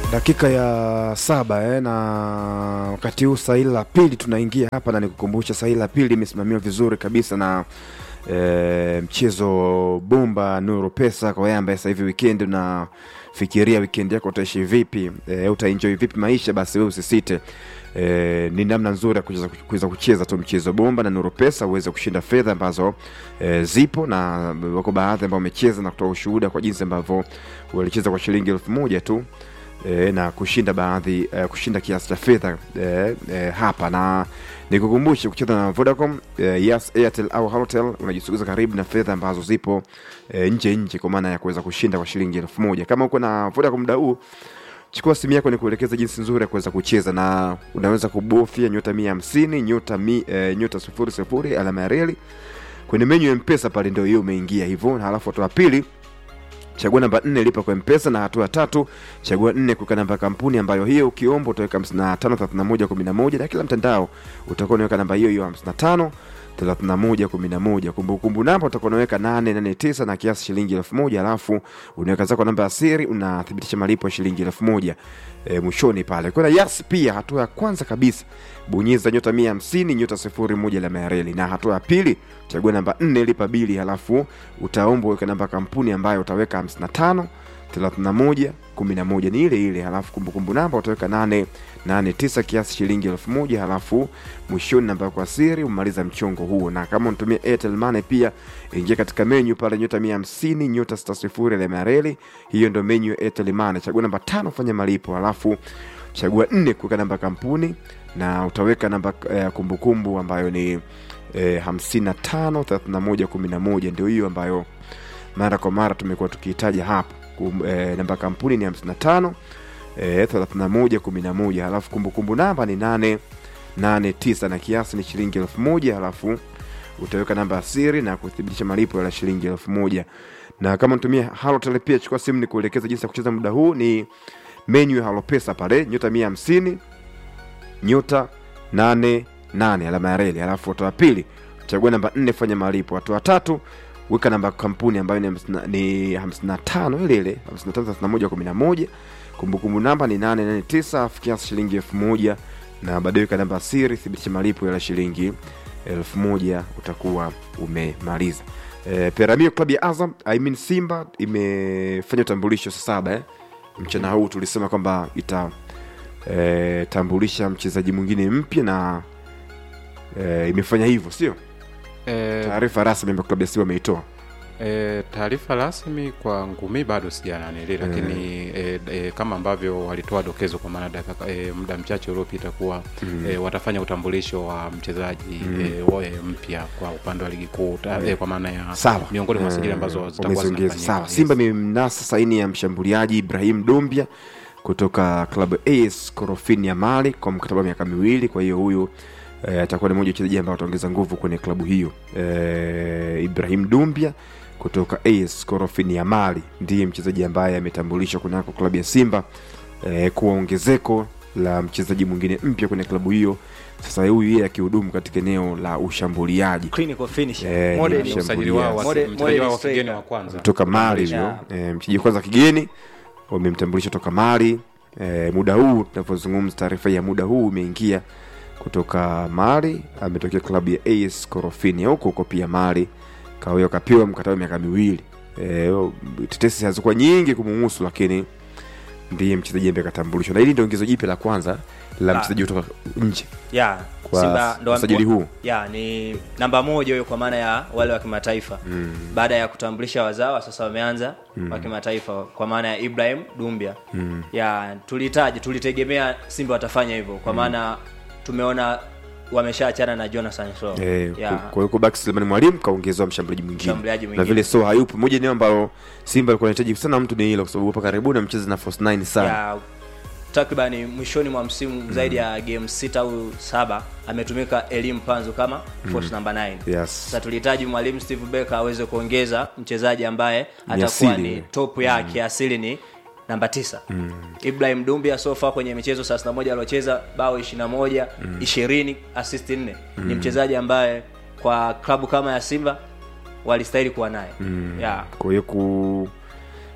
dakika ya saba eh, na wakati huu saili la pili tunaingia hapa, na nikukumbusha saili la pili imesimamiwa vizuri kabisa na eh, mchezo bomba Nuru Pesa. Kwa wewe ambaye sasa hivi weekend unafikiria weekend yako utaishi vipi, eh, utaenjoy vipi maisha, basi wewe usisite E, ni namna nzuri ya kuweza kuweza kucheza tu mchezo bomba na Nuru Pesa uweze kushinda fedha ambazo e, zipo na wako baadhi ambao wamecheza na kutoa ushuhuda kwa jinsi ambavyo walicheza kwa shilingi elfu moja tu e, na kushinda baadhi e, kushinda kiasi cha fedha e, e, hapa na nikukumbushe kucheza na Vodacom e, Yes, Airtel au Halotel unajisogeza karibu na fedha ambazo zipo e, nje nje, kwa maana ya kuweza kushinda kwa shilingi elfu moja kama uko na Vodacom muda huu chukua simu yako ni kuelekeza jinsi nzuri ya kuweza kucheza na unaweza kubofya nyota mia hamsini nyota mi, e, nyota sufuri sufuri alama ya reli kwenye menyu ya mpesa pale ndio hiyo umeingia hivyo na halafu hatua pili chagua namba nne lipa kwa mpesa na hatua ya tatu chagua nne kuweka namba ya kampuni ambayo hiyo ukiomba utaweka 553111 na kila mtandao utakuwa unaweka namba hiyo hiyo 55 3111 kumbukumbu namba utakuwa unaweka 889 na kiasi shilingi 1000 alafu unaweka zako namba ya siri unathibitisha malipo ya shilingi 1000 e, mwishoni pale kuna yas pia hatua ya kwanza kabisa bonyeza nyota 150 nyota 01 alama ya reli na hatua ya pili chagua namba 4 lipa bili halafu utaomba uweke namba ya kampuni ambayo utaweka 55 31 11 ni ile ile halafu kumbukumbu namba utaweka 8 89 kiasi shilingi elfu moja halafu mwishoni namba kwa siri umaliza mchongo huo na kama unatumia Airtel Money pia ingia katika menyu pale nyota 150 nyota 60 alama ya reli hiyo ndio menyu ya Airtel Money chagua namba tano fanya malipo halafu chagua nne kuweka namba kampuni na utaweka namba ya kumbukumbu ambayo ni eh, 55 31 11 ndio hiyo ambayo mara kwa mara tumekuwa tukihitaja hapa Kum, eh, namba kampuni ni 55 eh, 31 11 halafu kumbukumbu namba ni 8 89 na kiasi ni shilingi elfu moja halafu utaweka namba ya siri na kuthibitisha malipo ya shilingi elfu moja na kama natumia halotel pia chukua simu ni kuelekeza jinsi ya kucheza muda huu ni menyu ya halopesa pale nyota 150 nyota 88 alama ya reli halafu hatua ya pili chagua namba 4 fanya malipo hatua tatu weka namba kampuni ambayo ni 50 ni 55 ile ile 553111 kumbukumbu namba ni 889 afu kiasi shilingi 1000 na baadaye weka namba siri thibitisha malipo ya shilingi 1000 utakuwa umemaliza e, Peramio klabu ya Azam I mean Simba imefanya utambulisho saa saba eh? mchana huu tulisema kwamba ita e, tambulisha mchezaji mwingine mpya na e, imefanya hivyo sio E, taarifa rasmi ambayo klabu ya Simba ameitoa e, taarifa rasmi kwangu mi bado sijananili lakini e, e, kama ambavyo walitoa dokezo kwa maana dakika e, muda mchache uliopita kuwa mm. e, watafanya utambulisho wa mchezaji mm. e, wa- e, mpya kwa upande wa ligi kuu ta- e, kwa maana ya sawa miongoni mwa sajili ambazo zitakuwa Wameziongeza. zinafanyika sawa Yes. simba imemnasa saini ya mshambuliaji ibrahim dombia kutoka klabu as korofini ya mali kwa mkataba wa miaka miwili kwa hiyo huyu eh, atakuwa ni mmoja wa wachezaji ambao wataongeza nguvu kwenye klabu hiyo eh, ibrahim dumbia kutoka as korofini ya mali ndiye mchezaji ambaye ametambulishwa kunako klabu ya simba eh, kuwa ongezeko la mchezaji mwingine mpya kwenye klabu hiyo sasa huyu yeye akihudumu katika eneo la ushambuliaji clinical finisher Eh, ni Modern- Ni usajili wao wa- Modern- mchezaji modern wao wa striker. kigeni wa kwanza toka mali huyo Yeah. e, mchezaji kwanza kigeni wamemtambulisha toka mali e, muda huu tunavyozungumza taarifa ya muda huu imeingia kutoka mali ametokea klabu ya as korofini huko huko pia mali kahuyo kapewa mkataba wa miaka miwili e, tetesi hazikuwa nyingi kumuhusu lakini ndiye mchezaji ambaye katambulishwa na hili ndio ongezo jipya la kwanza la La. mchezaji kutoka nje yeah, kwa Simba ndo usajili huu yeah, ni namba moja huyo kwa maana ya wale wa kimataifa mm. baada ya kutambulisha wazawa sasa wameanza mm. wa kimataifa kwa maana ya ibrahim dumbia mm. yeah, tulihitaji tulitegemea simba watafanya hivyo kwa maana tumeona wameshaachana na jonathan so Eh, yeah. kwa hiyo kubaki Selemani Mwalimu kaongezewa mshambuliaji mwingine Mshambuliaji na mwingine. vile so hayupo moja eneo ambalo Simba alikuwa anahitaji sana mtu ni hilo kwa sababu hapa karibuni amecheza na Force 9 sana ya takriban mwishoni mwa msimu mm. zaidi ya game sita au saba ametumika elimu panzu kama force number 9 yes sasa tulihitaji mwalimu steve becker aweze kuongeza mchezaji ambaye Ni atakuwa asili. ni top yake asili ni namba tisa mm. ibrahim dumbia sofa kwenye michezo 31 aliocheza bao 21 mm. 20 assist 4 mm. ni mchezaji ambaye kwa klabu kama ya simba walistahili kuwa naye mm. yeah. kwa hiyo ku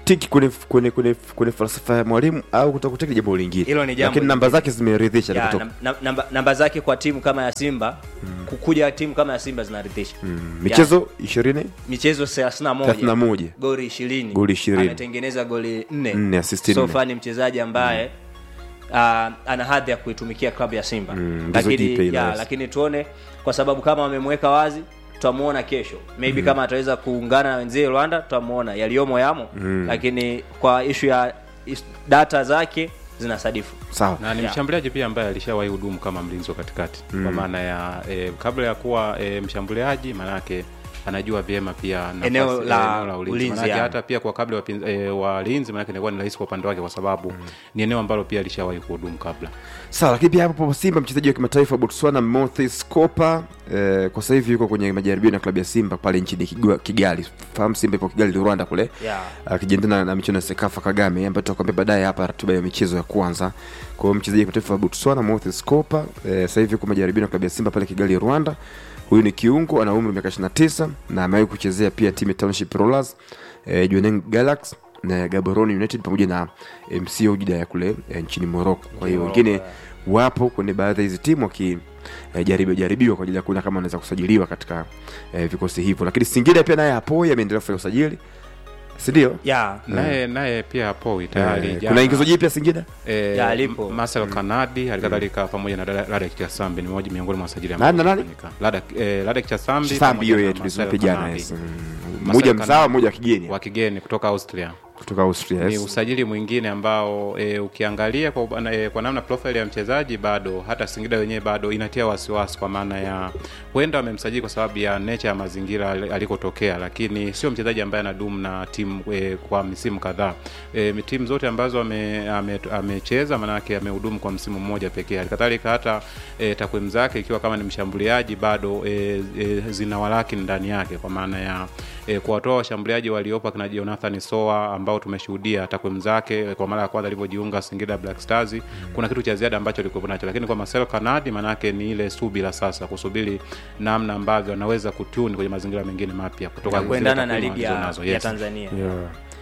kutiki kwenye kwenye kwenye kwenye falsafa ya mwalimu au kutakutiki jambo lingine Hilo ni jambo lakini namba zake zimeridhisha ya, kutoka nam- nam- namba, namba zake kwa timu kama ya simba kukuja timu kama ya simba zinaridhisha Mm, michezo ishirini michezo 31 31 goli 20 Goli 20. ametengeneza goli 4 Nne, assist so nne. far ni mchezaji ambaye uh, ana hadhi ya kuitumikia klabu ya simba Mm, ndizo jipe lakini, ile ya, yes. lakini tuone kwa sababu kama wamemweka wazi tutamuona kesho maybe kama ataweza kuungana na wenzie rwanda tutamuona yaliyomo yamo lakini kwa ishu ya is, data zake zinasadifu sawa na ni Yeah. mshambuliaji pia ambaye alishawahi hudumu kama mlinzi wa katikati kwa maana ya e, kabla ya kuwa e, mshambuliaji maanake anajua vyema pia nafasi- Eneo eh, la eneo la ulinzi ulinzi, Maanake yani. hata pia kwa kabla ya wapinz- e, walinzi maanake inakuwa ni rahisi kwa upande wake kwa sababu ni eneo ambalo pia alishawahi kuhudumu kabla sawa lakini pia hapo simba mchezaji wa kimataifa wa botswana mothes copa eh, kwa sasa hivi yuko kwenye majaribio na klabu ya simba pale nchini Kigwa- kigali fahamu simba ipo kigali rwanda kule Yeah. akijiandaa na, na michuano ya sekafa kagame ambayo tutakwambia baadaye hapa ratiba ya michezo ya kwanza kwa hiyo mchezaji wa kimataifa wa botswana mothes copa eh, sasa hivi yuko majaribio na klabu ya simba pale kigali rwanda huyu ni kiungo ana umri wa miaka 29 na amewahi kuchezea pia timu ya township rollers eh, Jwaneng galaxy na gaborone united pamoja na mc ujida ya kule eh, nchini morocco kwa hiyo Morocco, wengine yeah. wapo kwenye baadhi ya hizi timu waki eh, jaribiwa jaribiwa kwa ajili ya kuona kama wanaweza kusajiliwa katika eh, vikosi hivyo lakini singida pia naye apoi ameendelea kufanya usajili sindio ya naye naye pia hapo tayari eh, jana- kuna ingizo jipya singida Eh, Ya, alipo. Marcel Kanadi halikadhalika pamoja na Lada- Ladek Chasambi ni moja miongoni mwa wasajili Nani na nani? Ladek eh, Ladek Chasambi sambi pamoja hiyo na yetu Marcel tulizope jana Kanadi. yes. Mm. Marcel mmoja Kanadi. mzawa mmoja wa kigeni wa kigeni kutoka Austria kutoka austria ni yes. usajili mwingine ambao e, ukiangalia kwa, ubana- e, kwa namna profile ya mchezaji bado hata Singida wenyewe bado inatia wasiwasi kwa maana ya huenda wamemsajili kwa sababu ya nature ya mazingira ali- alikotokea, lakini sio mchezaji ambaye anadumu na timu e, kwa misimu kadhaa. E, timu zote ambazo ame- ame- amecheza maanake amehudumu kwa msimu mmoja pekee. Halikadhalika hata e, takwimu zake ikiwa kama ni mshambuliaji bado e, e, zina walaki ndani yake kwa maana ya e, kuwatoa washambuliaji waliopo akina Jonathan Soa ambao tumeshuhudia takwimu zake kwa mara ya kwanza alivyojiunga Singida Black Stars mm. kuna kitu cha ziada ambacho alikuwa nacho, lakini kwa Marcel Kanadi manake ni ile subira sasa, kusubiri namna ambavyo anaweza kutuni kwenye mazingira mengine mapya kutoka ya zile kuendana na takwimu ligi ya, alizonazo. ya Yes. tanzania yeah.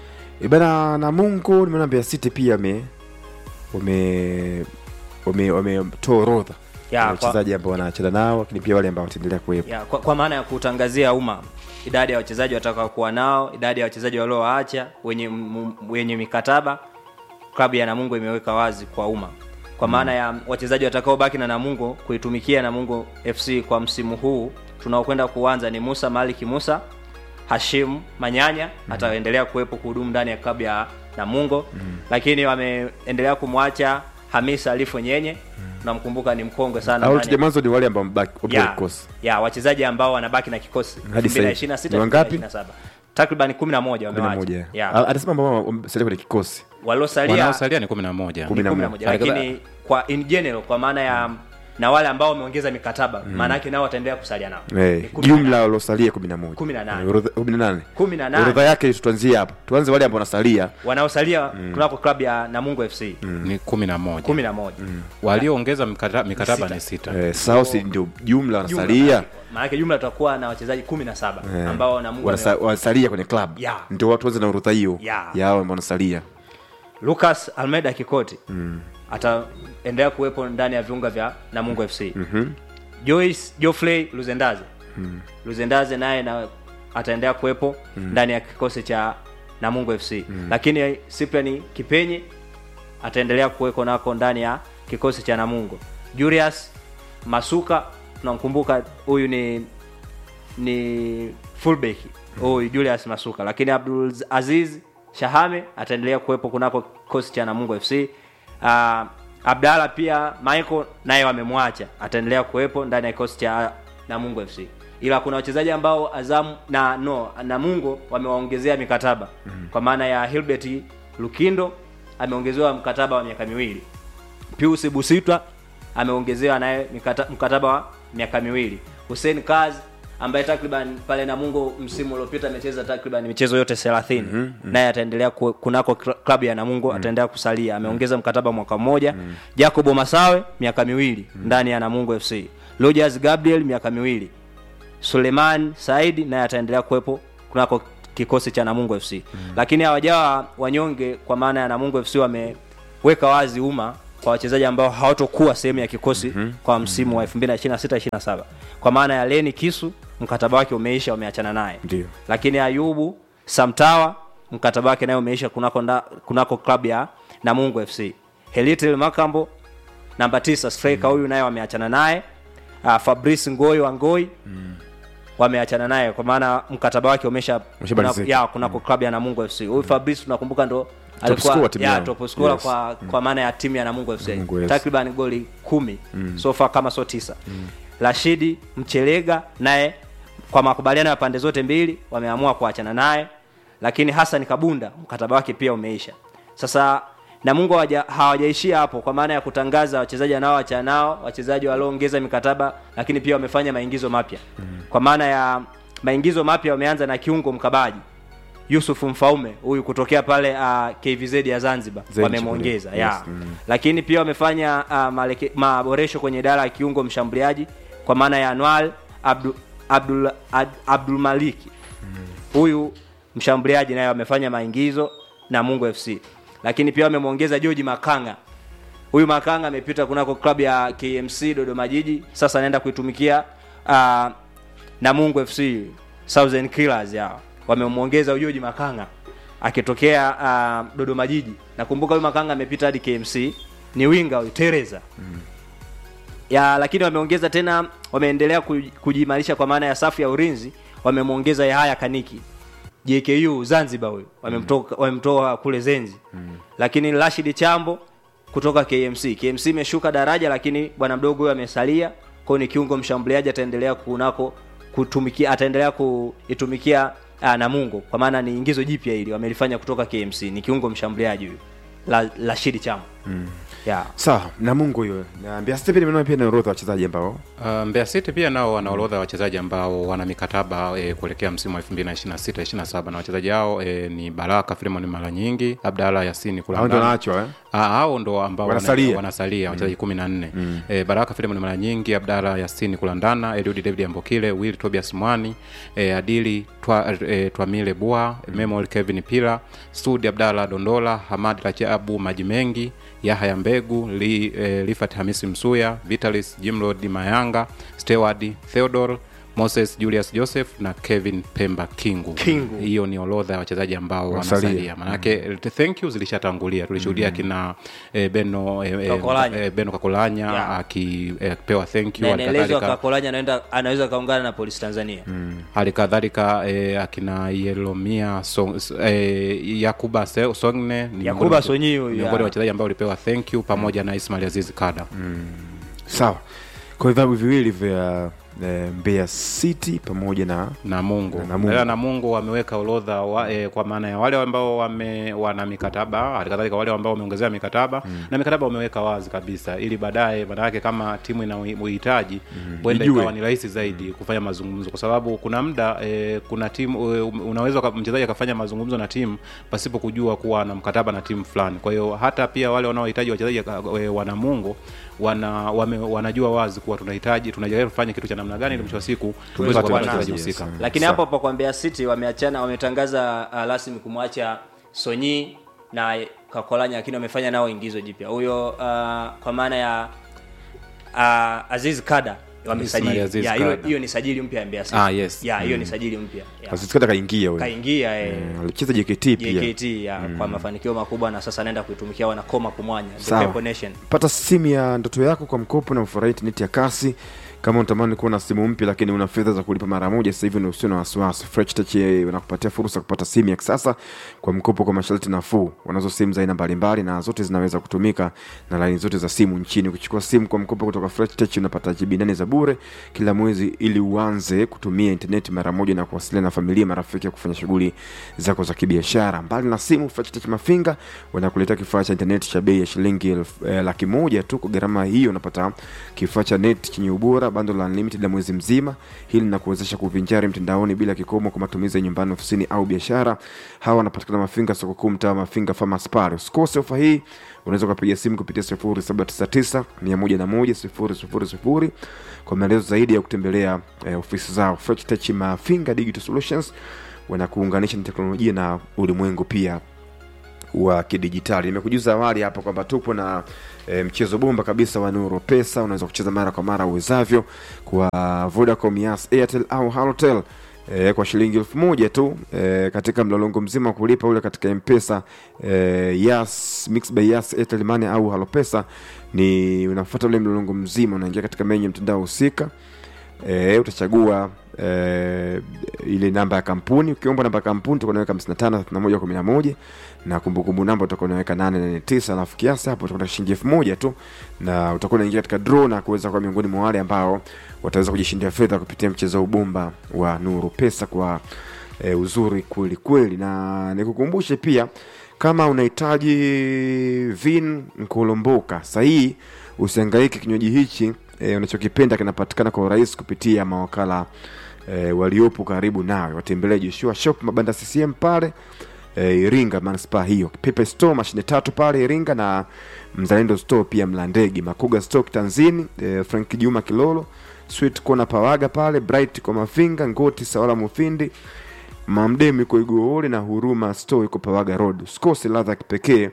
ibana na mungu nimeona Mbeya city pia wame wame wame wametoa orodha Ya, ya kwa- wachezaji ambao wanacheza nao lakini pia wale ambao wataendelea kuwepo ya, kwa, kwa maana ya kutangazia umma idadi ya wachezaji watakao kuwa nao idadi ya wachezaji waliowaacha wenye, m- wenye mikataba klabu ya namungo imeweka wazi kwa umma kwa maana ya wachezaji watakaobaki na namungo kuitumikia namungo fc kwa msimu huu tunaokwenda kuanza ni musa maliki musa hashim manyanya ataendelea kuwepo kuhudumu ndani ya klabu ya namungo lakini wameendelea kumwacha hamisa alifu nyenye tunamkumbuka ni mkongwe sana au ndani ya- tija mwanzo ni wale ambao wamebaki wapo kwenye ya, kikosi ya wachezaji ambao wanabaki na kikosi Hadi sasa hivi. 2026, Ni wangapi? 2027. takriban 11 kumi na moja wamewacha ya. Ah, anasema ambao wamesalia kwenye kikosi waliosalia Wanaosalia ni kumi na moja Kumi na kumi na moja. moja lakini kwa in general kwa maana ya na wale ambao wameongeza mikataba maana yake nao wataendelea kusalia nao Eh, Ni kumi na jumla waliosalia kumi na moja Kumi na nane. Eh, orodha- kumi na nane Kumi na nane. orodha yake tuanzie hapo tuanze wale ambao wanasalia wanaosalia kunako klabu ya namungo fc ni kumi na moja kumi na moja walioongeza mikata- mikataba Sita. ni sita eh, south ndio jumla Jumla wanasalia maanake- maanake jumla tutakuwa na wachezaji 17 Eh, ambao namungo wanasa- wanasalia kwenye club Ya. ndio watu wanze na orodha hiyo Ya. ya hao ambao wanasalia lucas almeida kikoti ataendelea kuwepo ndani ya viunga vya namungo fc mm-hmm. joyce joffrey luzendaze mm. luzendaze naye na ataendelea kuwepo mm. ndani ya kikosi cha namungo fc mm. lakini cyprian kipenye ataendelea kuweko nako ndani ya kikosi cha namungo julius masuka tunamkumbuka huyu ni ni fullback huyu Julius Masuka, lakini Abdul Aziz Shahame ataendelea kuwepo kunako kikosi cha Namungo FC. Uh, Abdalla pia Michael naye wamemwacha, ataendelea kuwepo ndani ya kikosi cha Namungo FC, ila kuna wachezaji ambao Azam na no Namungo wamewaongezea mikataba mm-hmm. kwa maana ya Hilbert Lukindo ameongezewa mkataba wa miaka miwili Pius Busitwa ameongezewa naye mikata, mkataba wa miaka miwili. Hussein Kaz ambaye takriban pale Namungo msimu uliopita amecheza takriban michezo yote 30 mm-hmm. naye ataendelea ku, kunako kla- klabu ya Namungo mm-hmm. ataendelea kusalia, ameongeza mkataba mwaka mmoja. mm-hmm. Jacobo Masawe miaka miwili mm-hmm. ndani ya Namungo FC. Rogers Gabriel miaka miwili. Suleiman Saidi naye ataendelea kuwepo kunako kikosi cha Namungo FC lakini hawajawa wanyonge kwa maana ya Namungo FC wameweka wazi umma kwa wachezaji ambao hawatokuwa sehemu ya kikosi kwa msimu wa 2026 27 kwa maana ya Leni Kisu mkataba wake umeisha wameachana naye Ndio. lakini Ayubu Samtawa mkataba wake naye umeisha kunako, nda- kunako klabu ya Namungo FC. Helitel Makambo namba tisa striker huyu naye wameachana naye. Uh, Fabrice Ngoi wa Ngoi wameachana naye kwa maana mkataba wake umesha Umeshamalizika. kuna, ya kunako klabu ya Namungo FC. Huyu Fabrice tunakumbuka ndo scorer timu ya yao. top scorer Yes. kwa kwa maana ya timu ya Namungo FC. Namungo, yes. Takriban goli kumi so far kama so tisa. Rashidi Mchelega naye kwa makubaliano ya pande zote mbili wameamua kuachana naye, lakini Hassan Kabunda mkataba wake pia umeisha. Sasa Namungo hawaja- hawajaishia hapo, kwa maana ya kutangaza wachezaji wanaoachana nao, wachezaji walioongeza mikataba, lakini pia wamefanya maingizo mapya kwa maana ya maingizo mapya wameanza na kiungo mkabaji Yusuf Mfaume huyu kutokea pale uh, KVZ ya Zanzibar Zenji wamemwongeza kule. ya Yes, mm. lakini pia wamefanya uh, maleke, maboresho kwenye idara ya kiungo mshambuliaji kwa maana ya Anwar Abdul, Abdul, Ad, Abdul Maliki huyu mshambuliaji naye wamefanya maingizo na Mungu FC, lakini pia wamemwongeza George Makanga. Huyu Makanga amepita kunako klabu ya KMC Dodoma Jiji, sasa anaenda kuitumikia uh, Namungo FC Southern Killers yao wamemwongeza George Makanga akitokea uh, Dodoma Jiji. Nakumbuka huyu Makanga amepita hadi KMC, ni winga huyu Teresa ya lakini wameongeza tena, wameendelea kuj- kujiimarisha kwa maana ya safu ya ulinzi, wamemwongeza Yahaya Kaniki JKU Zanzibar, huyu wamemtoa wamemtoa kule Zenzi lakini Rashid Chambo kutoka KMC. KMC imeshuka daraja, lakini bwana mdogo huyu amesalia, kwa hiyo ni kiungo mshambuliaji, ataendelea kunako kutumikia, ataendelea kuitumikia uh, Namungo, kwa maana ni ingizo jipya hili wamelifanya kutoka KMC, ni kiungo mshambuliaji huyu La- Rashid Chambo yeah. sawa namungo hiyo na Mbeya City pia nimeona pia na orodha ya wachezaji ambao Uh, Mbeya City pia nao wana orodha ya wachezaji ambao wana mikataba e, kuelekea msimu wa 2026 27 na wachezaji hao e, ni Baraka Filemon mara nyingi, Abdalla Yasini hao ndio Kulangana. wanaachwa eh? Ah, hao ndo ambao Wanasalia. wana- wanasalia wachezaji kumi na nne eh, Baraka Filemon mara nyingi, Abdalla Yasini Kulandana, Eliud David Ambokile, Will Tobias Mwani, eh, Adili Twa, eh, Twamile Bua, Memol Kevin Pila, Sudi Abdalla Dondola, Hamad Rajabu Maji Mengi, Yahya Mbegu, Li, eh, Lifat Hamisi Msuya, Vitalis Jimrod Mayanga, Steward Theodore Moses Julius Joseph na Kevin Pemba Kingu. Kingu. Hiyo ni orodha ya wachezaji ambao Wanasalia. wanasalia manake mm. thank you zilishatangulia tulishuhudia kina eh, Beno eh, eh, Kakolanya. eh, Beno Kakolanya Yeah. akipewa thank you na hali inaelezwa kadhalika- Kakolanya anaenda anaweza kaungana na Polisi Tanzania hali kadhalika eh, akina Yelomia Song, eh, Yakuba Se- Songne ni Yakuba miongoni- Sonyi huyu, miongoni yeah. wa wachezaji ambao walipewa thank you pamoja na Ismail Aziz Kada sawa kwa vilabu viwili vya eh, Mbeya City pamoja na na Mungu Na Namungo. ila Namungo wameweka orodha wa, e, kwa maana ya wale ambao wame, wana mikataba halikadhalika wale ambao wameongezea mikataba na mikataba wameweka wazi kabisa ili baadaye maana yake kama timu ina uhi- uhitaji huenda Ijue. ikawa ni rahisi zaidi kufanya mazungumzo kwa sababu kuna muda e, kuna timu e, unaweza uka- mchezaji akafanya mazungumzo na timu pasipo kujua kuwa na mkataba na timu fulani kwa hiyo hata pia wale wanaohitaji wachezaji e, wa Namungo wana wame, wanajua wazi kuwa tunahitaji tunajaribu kufanya kitu cha namna gani ili mwisho wa siku tuweze Tupate kupata wachezaji, wachezaji yes. husika Mm. lakini Sawa. hapo hapo kwa Mbeya City wameachana wametangaza uh, rasmi kumwacha Sonyi na Kakolanya lakini wamefanya nao ingizo jipya huyo uh, kwa maana ya uh, Aziz Kada wamesajili Ismail Aziz Ya, hiyo Kada. hiyo ni sajili mpya ya Mbeya City Ah, yes. ya hiyo ni sajili mpya Ya. Aziskata kaingia huyo kaingia eh, Mm, alicheza JKT pia JKT ya, kwa mafanikio makubwa na sasa anaenda kuitumikia wanakoma kumwanya the Sawa. Pepo Nation pata simu ya ndoto yako kwa mkopo na ufurahi intaneti ya kasi kama unatamani kuwa na simu mpya lakini una fedha za kulipa mara moja sasa hivi usio na wasiwasi Fresh Tech eh, wanakupatia fursa ya kupata simu ya kisasa kwa mkopo kwa masharti nafuu wanazo simu za aina mbalimbali na zote zinaweza kutumika na laini zote za simu nchini ukichukua simu kwa mkopo kutoka Fresh Tech unapata GB nane za bure kila mwezi ili uanze kutumia intaneti mara moja na kuwasiliana na familia marafiki ya kufanya shughuli zako za kibiashara mbali na simu Fresh Tech Mafinga wanakuletea kifaa cha intaneti cha bei ya shilingi elfu- eh, laki moja tu kwa gharama hiyo unapata kifaa cha net chenye ubora bando la unlimited la mwezi mzima hili linakuwezesha kuvinjari mtandaoni bila kikomo kwa matumizi ya nyumbani ofisini au biashara hawa wanapatikana mafinga soko kuu mtaa wa mafinga farmers Park. usikose ofa hii unaweza ukapiga simu kupitia 0799 101 000 kwa maelezo zaidi ya kutembelea eh, ofisi zao Fresh Tech Mafinga Digital Solutions wanakuunganisha na teknolojia na ulimwengu pia wa kidijitali nimekujuza awali hapa kwamba tupo na e, mchezo bomba kabisa wa nuru pesa unaweza kucheza mara kwa mara uwezavyo kwa vodacom yas airtel au halotel E, kwa shilingi elfu moja tu e, katika mlolongo mzima wa kulipa ule katika mpesa e, yas mix by yas airtel money au halopesa ni unafuata ule mlolongo mzima unaingia katika menyu ya mtandao husika e, utachagua e, ile namba ya kampuni ukiomba namba ya kampuni utakuwa unaweka 55 31 11 na kumbukumbu namba utakuwa unaweka 889 alafu kiasi hapo utakuwa na shilingi elfu moja tu na utakuwa unaingia katika draw na kuweza kuwa miongoni mwa wale ambao wataweza kujishindia fedha kupitia mchezo wa ubomba wa nuru pesa kwa e, uzuri kweli kweli na nikukumbushe pia kama unahitaji vin nkolomboka sahihi usiangaike kinywaji hichi e, unachokipenda kinapatikana kwa urahisi kupitia mawakala e, waliopo karibu nawe watembelee joshua shop mabanda ccm pale e, iringa manispaa hiyo pepe store mashine tatu pale iringa na mzalendo store pia mlandegi makuga stock tanzini e, frank juma kilolo sweet kona pawaga pale bright kwa mafinga ngoti sawala mufindi mamdemu iko igoole na huruma store iko pawaga road usikose ladha ya kipekee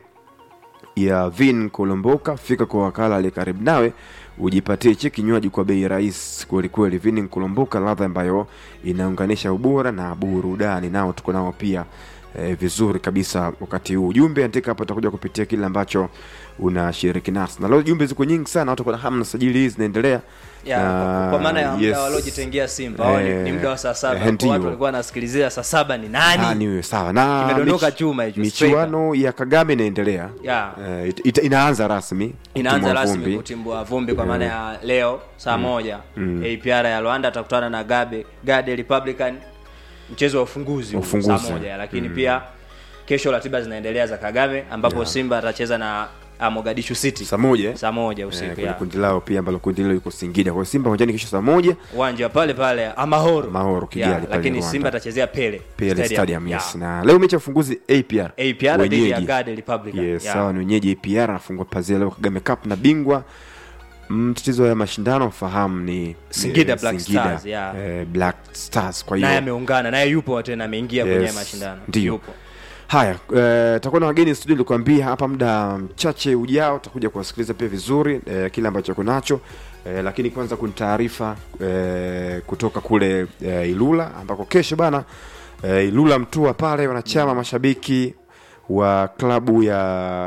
ya vin kolomboka fika kwa wakala aliye karibu nawe ujipatie hichi kinywaji kwa bei rahisi kwelikweli vini nkolomboka ladha ambayo inaunganisha ubora na burudani nao tuko nao pia eh, vizuri kabisa wakati huu ujumbe andika hapo utakuja kupitia kile ambacho unashiriki nasi na leo jumbe ziko nyingi sana watu kuna hamna sajili hizi zinaendelea ya, Na, kwa, kwa maana ya muda yes. waliojitengea Simba wao ni, Eh, ni muda wa saa saba eh, kwa ndio. watu walikuwa wanasikilizia saa saba ni nani nani huyo sawa na Kimedondoka mich- chuma hicho, michuano ya kagame inaendelea Ya. Eh, it- ita- inaanza rasmi inaanza kutimua rasmi vumbi. kutimbua vumbi kwa maana ya leo saa moja APR ya Rwanda atakutana na Gabe Gade Republican mchezo wa ufunguzi, huu, Ufunguzi. saa moja lakini pia kesho ratiba zinaendelea za Kagame ambapo Simba atacheza na ah, Mogadishu City saa moja eh? saa moja Eh, usiku kwenye ya kundi lao pia ambalo kundi hilo liko Singida. Kwa hiyo Simba uwanjani kesho saa moja uwanja pale pale Amahoro Amahoro, Kigali Ya, pale lakini Rwanda. Simba atachezea Pele PL Stadium, Ya. yes. Na leo mechi ya ufunguzi APR. APR dhidi ya Wenyeji. Gade Republican Yes, Ya. sawa ni wenyeji APR anafungwa pazia leo Kagame Cup na bingwa mtatizo ya mashindano fahamu ni Singida eh, Black Singida, Stars, yeah. eh, Black Stars kwa naye hiyo ameungana naye yupo tena ameingia kwenye Yes, mashindano ndio. yupo haya eh, takuwa na wageni studio nilikwambia hapa muda mchache ujao takuja kuwasikiliza pia vizuri eh, kile ambacho kunacho eh, lakini kwanza kuna taarifa eh, kutoka kule eh, ilula ambako kesho bana eh, ilula mtua pale wanachama mashabiki wa klabu ya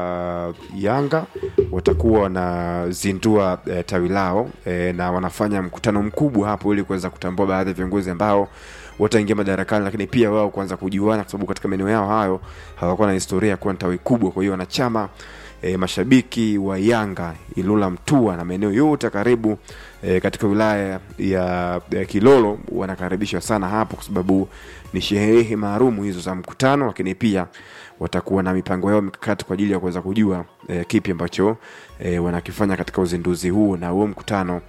yanga watakuwa wanazindua eh, tawi lao eh, na wanafanya mkutano mkubwa hapo ili kuweza kutambua baadhi ya viongozi ambao wataingia madarakani lakini pia wao kuanza kujuana kwa sababu katika maeneo yao hayo hawakuwa na historia ya kuwa na tawi kubwa kwa hiyo wanachama e, mashabiki wa yanga ilula mtua na maeneo yote karibu e, katika wilaya ya, ya kilolo wanakaribishwa sana hapo kwa sababu ni sherehe maalumu hizo za mkutano lakini pia watakuwa na mipango yao mikakati kwa ajili ya kuweza kujua e, kipi ambacho e, wanakifanya katika uzinduzi huu na huo mkutano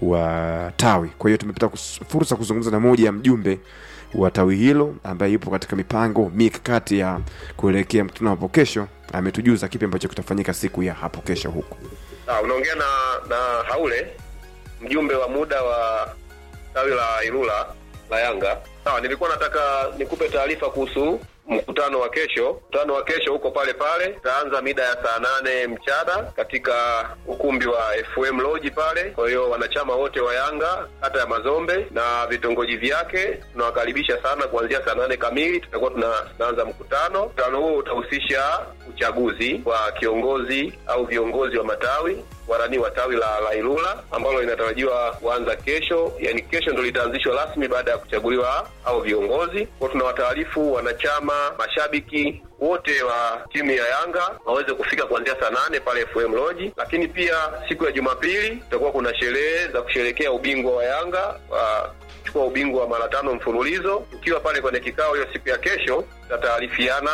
wa tawi kwa hiyo tumepata kus- fursa kuzungumza na moja ya mjumbe wa tawi hilo ambaye yupo katika mipango mikakati ya kuelekea mkutano hapo kesho ametujuza kipi ambacho kitafanyika siku ya hapo kesho huku Ah, unaongea na na Haule mjumbe wa muda wa tawi la Ilula la Yanga. Sawa, nilikuwa nataka nikupe taarifa kuhusu mkutano wa kesho. Mkutano wa kesho huko pale pale utaanza mida ya saa nane mchana katika ukumbi wa FM Lodge pale. Kwa hiyo wanachama wote wa Yanga hata ya Mazombe na vitongoji vyake tunawakaribisha sana kuanzia saa nane kamili tutakuwa tuna- tunaanza mkutano. Mkutano huo utahusisha uchaguzi wa kiongozi au viongozi wa matawi warani wa tawi la, la Ilula ambalo linatarajiwa kuanza kesho, yani kesho ndo litaanzishwa rasmi baada ya kuchaguliwa au viongozi. Kwa tunawataarifu wanachama, mashabiki wote wa timu ya Yanga waweze kufika kuanzia saa nane pale FM Lodge, lakini pia siku ya Jumapili kutakuwa kuna sherehe za kusherekea ubingwa wa Yanga wa kuchukua ubingwa wa mara tano mfululizo. Tukiwa pale kwenye kikao hiyo siku ya kesho, tutataarifiana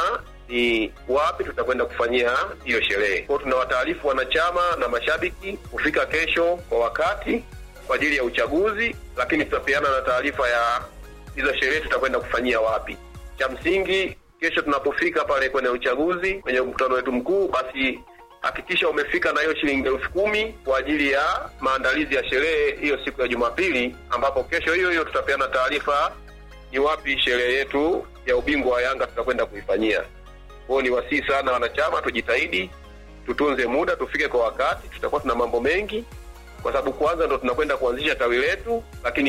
ni wapi tutakwenda kufanyia hiyo sherehe. Kwa hiyo tunawataarifu wanachama na mashabiki kufika kesho kwa wakati kwa ajili ya uchaguzi, lakini tutapeana na taarifa ya hizo sherehe tutakwenda kufanyia wapi. Cha msingi kesho tunapofika pale kwenye uchaguzi, kwenye mkutano wetu mkuu, basi hakikisha umefika na hiyo shilingi elfu kumi kwa ajili ya maandalizi ya sherehe hiyo siku ya Jumapili, ambapo kesho hiyo hiyo tutapeana taarifa ni wapi sherehe yetu ya ubingwa wa Yanga tutakwenda kuifanyia. Kwa hiyo ni wasii sana wanachama, tujitahidi tutunze muda, tufike kwa wakati. Tutakuwa tuna mambo mengi, kwa sababu kwanza ndo tunakwenda kuanzisha tawi letu, lakini